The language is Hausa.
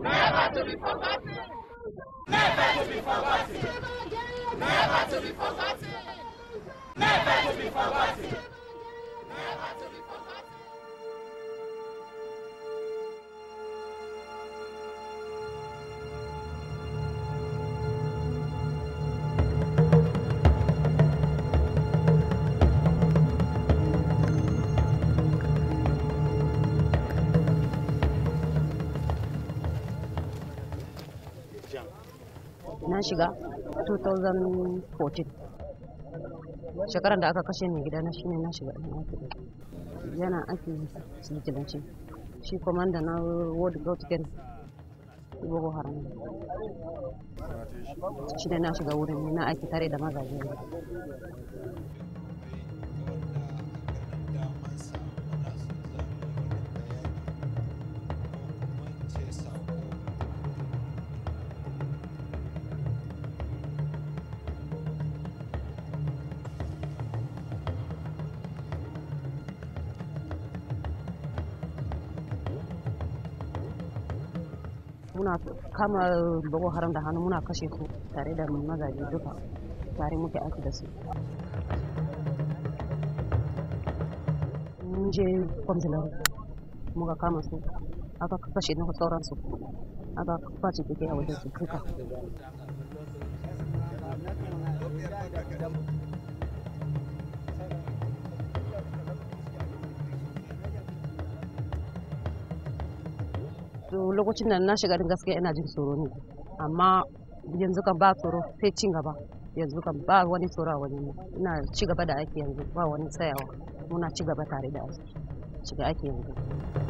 Never to be forgotten. Never to be forgotten. Never to be forgotten. Never to be forgotten. Never to be forgotten. na shiga 2014 shekarar da aka kashe mai gida na shine na shiga ɗan aiki yana aiki sigilanci shi komanda na world gautigen boko haram shi ne na shiga wurin na aiki tare da mazaje muna kama boko haram da hannu muna kashe su tare da mazaje duka tare muke aiki da su mun je kwamfilar muka kama su aka kashe na sauransu aka kwace keke a wajen su duka to lokacin da na shiga din gaskiya ina jin tsoro ne amma yanzu kan ba tsoro sai cin gaba yanzu kan ba wani tsoro a wani ina ci gaba da aiki yanzu ba wani tsayawa muna ci gaba tare da aiki shiga aiki yanzu